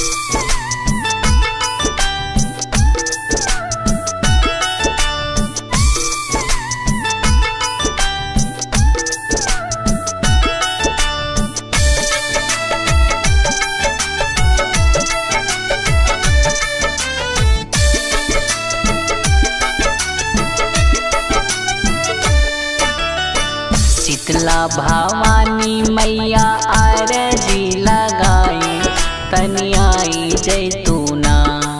शीतला भवानी मैया आरजी लगाई तनियाई जैतूना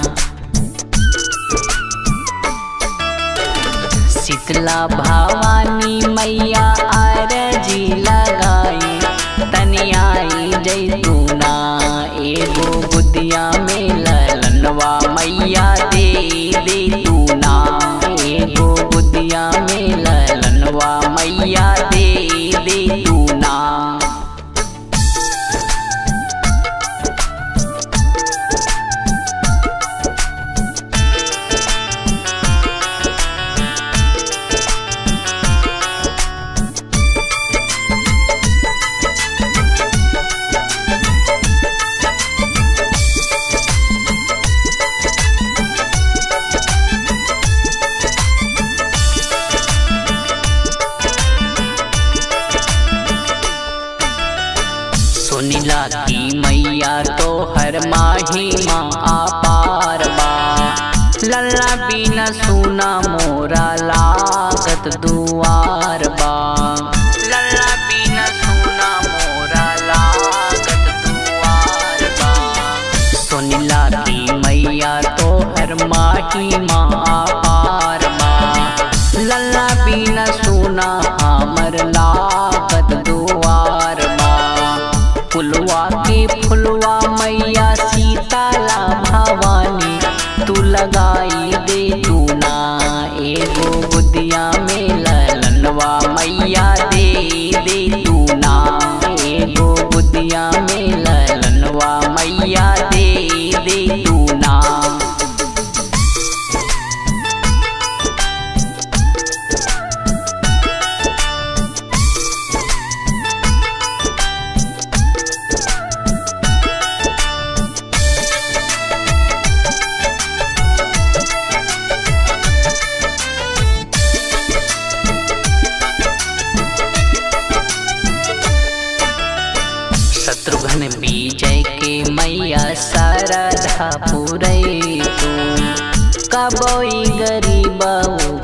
शीतला भवानी मैया आरजी लगाई तनियाई जैतूना एगो बुदिया में ललनवा मैया दे दे तूना एगो बुदिया में ललनवा मैया दे दे तूना सुनिला की मैया तो हर माही माँ आपार बा लल्ला बिना सुना मोरा लागत दुआर बा लल्ला बिना सुना मोरा लागत दुआर बा सुनिला की मैया तो हर माही माँ आपार बा लल्ला बिना सुना हमर लागत दुआर बा फुलवा के फुलवा मैया सीताला भवानी तू लगाई दे तू ना एगो बुदिया में ललनवा मैया दे दे तू ना एगो बुदिया में ललनवा मैया दे दे तू ना शत्रुघ्न विजय के मैया शारदा पुरई तू कबोई गरीबऊ